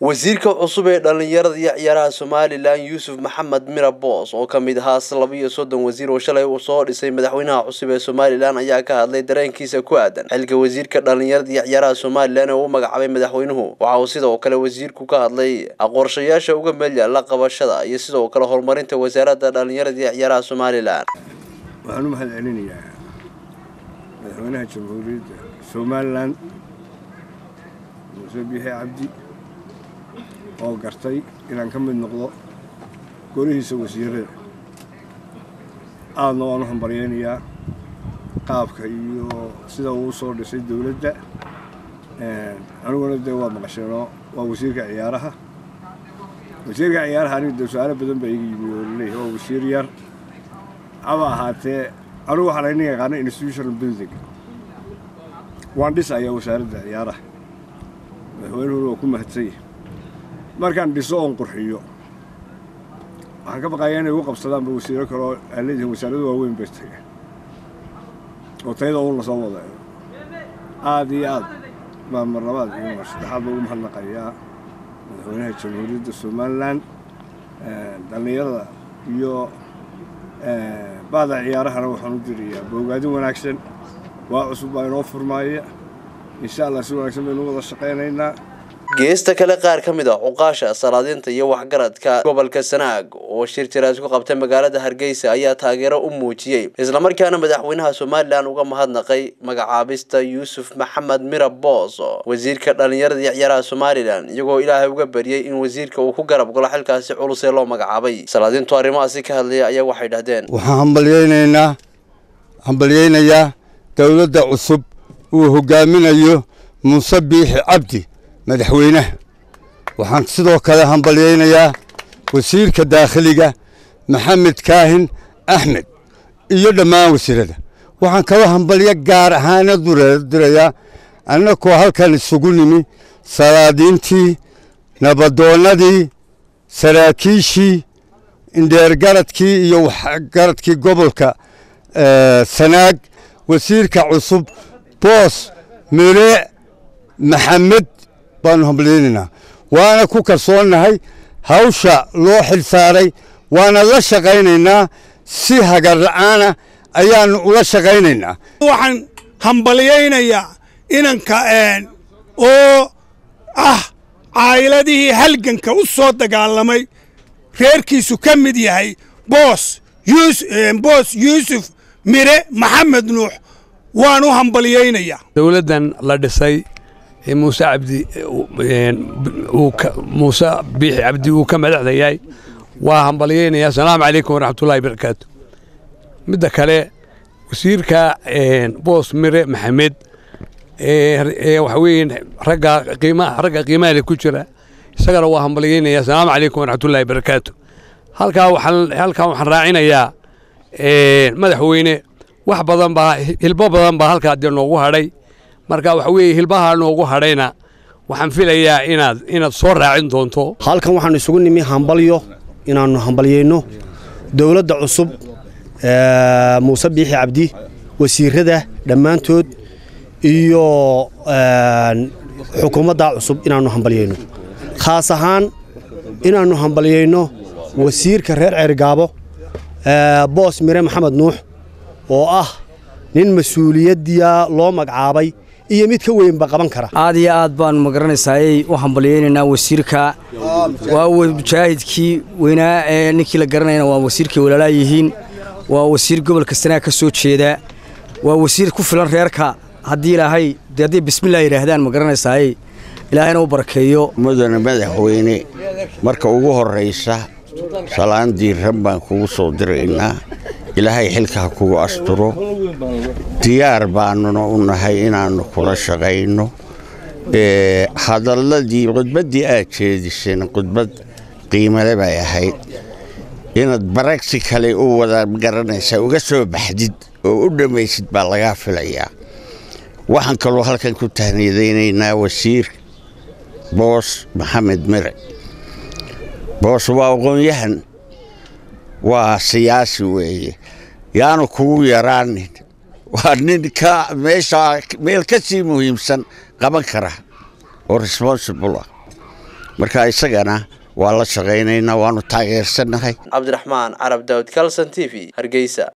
wasiirka cusub ee dhallinyarada iyo ciyaaraha somalilan yuusuf maxamed mira boos oo ka mid ahaa laba iyo soddon wasiir oo shalay uu soo dhisay madaxweynaha cusub ee somalilan ayaa ka hadlay dareenkiisa ku aadan xilka wasiirka dhallinyarada iyo ciyaaraha somalilan ee uu magacaabay madaxweynuhu waxa uu sidoo kale wasiirku ka hadlay qorshayaasha uga meel yaalla qabashada iyo sidoo kale horumarinta wasaaradda dhallinyarada iyo ciyaaraha somalilan waxaan u mahad celinayaa madaxweynaha jamhuuriyadda somalilan muuse biixi cabdi oo gartay inaan ka mid noqdo golihiisa wasiirada aadna waan u hambaryaynayaa qaabka iyo sida uu soo dhisay dowladda aniguna dee waa maqasheenoo waa wasiirka ciyaaraha wasiirka ciyaaraha aniga dee su-aalo badan baa iga yimi oo laleeyahay waa wasiir yar haba ahaatee anigu waxaan ayna yaqaana institutional building waan dhisayaa wasaaradda ciyaaraha madaxweynuhuna waa ku mahadsanya markaan dhiso oon qurxiyo waxaan ka baqayaa inay ugu qabsadaanba wasiiro kale oo aan leedihin wasaaradu waaweyn bay taga oo tayada uun lasoo wada aad iyo aad baa mar labaad iyo mar saddexaad ba ugu mahadnaqayaa madaxweynaha jamhuuriyadda somalilan dhallinyarada iyo baada ciyaarahana waxaan u dirayaa boogaadin wanaagsan waa cusub baa inoo furmaaya insha allah si wanaagsan baynu wada shaqaynaynaa geesta kale qaar ka mid a cuqaasha salaadiinta iyo waxgaradka gobolka sanaag oo shir jiraas ku qabtay magaalada hargeysa ayaa taageero u muujiyey islamarkaana madaxweynaha somalilan uga mahadnaqay magacaabista yuusuf maxamed mira boos wasiirka dhallinyarada iyo ciyaaraha somalilan iyagoo ilaahay uga bariyey in wasiirka uu ku garab galo xilkaasi culus ee loo magacaabay salaadiintu arrimahaasi ka hadlaya ayaa waxay dhahdeen waxaan hambalyaynaynaa hambalyaynayaa dowladda cusub uu hogaaminayo muuse biixi cabdi madaxweynaha waxaan sidoo kale hambalyaynayaa wasiirka daakhiliga maxamed kaahin axmed iyo dhammaan wasiirada waxaan kaloo hambalyo gaar ahaana dirayaa annakoo halkan isugu nimi salaadiintii nabadoonnadii saraakiishii indheergaradkii iyo waxgaradkii gobolka sanaag wasiirka cusub boos mere maxamed baanu hambalyaynaynaa waana ku kalsoonnahay hawsha loo xil saaray waana la shaqaynaynaa si hagar la'aana ayaannu ula shaqaynaynaa waxaan hambalyaynayaa inanka oo ah caayiladihii halganka u soo dagaalamay reerkiisu ka mid yahay boos boos yuusuf mire maxamed nuux waan u hambalyaynayaa dowladdan la dhisay muuse cabdi muuse biixi cabdi uu ka madaxda yahay waa hambalyaynayaa asalaamu calaykum waraxmatullahi barakaatu midda kale wasiirka boos mire maxamed waxa weeye ragga qiimaha ragga qiimaha ku jira isagana waa hambalyaynaya asalaamu calaykum waraxmatullahi barakaatu halkaa waxaan halkaa waxaan raacinayaa madaxweyne wax badan baa hilbo badan baa halkaa dee noogu hadhay marka waxa weeye hilbaha noogu hadhayna waxaan filayaa inaad inaad soo raacin doonto halkan waxaan isugu nimi hambalyo inaannu hambalyayno dowladda cusub muuse biixi cabdi wasiirada dhammaantood iyo xukuumadda cusub inaannu hambalyayno khaas ahaan inaannu hambalyayno wasiirka reer ceergaabo boos mire maxamed nuux oo ah nin mas-uuliyaddiya loo magacaabay iyo mid ka weynba qaban kara aad iyo aad baanu magaranaysaayay u hambalyaynaynaa wasiirka waa mujaahidkii weynaa ee ninkii la garanayna waa wasiirkay walaalaa yihiin waa wasiir gobolka sanaag ka soo jeeda waa wasiir ku filan reerka haddii ilaahay dee hadday bismillah yidhaahdaan ma garanaysaayey ilaahayna u barakeeyo mudane madaxweyne marka ugu horraysa salaan diirran baan kugu soo diraynaa ilaahay xilka ha kugu asturo diyaar baannuna u nahay inaannu kula shaqayno hadalladii khudbaddii aad jeediseen khudbad qiimale bay ahayd inaad baragsi kale u wada garanaysaa uga soo baxdid oo u dhammaysid baa lagaa filayaa waxaan kaloo halkan ku tahniyadaynaynaa wasiir boos maxamed mire boos waa aqoon-yahan waa siyaasi weeye yaanu kugu yaraanin waa nin ka meeshaa meel ka sii muhiimsan qaban kara oo responsible ah marka isagana waa la shaqaynaynaa waanu taageersannahay cabdiraxmaan carab daawud kalson t v hargeysa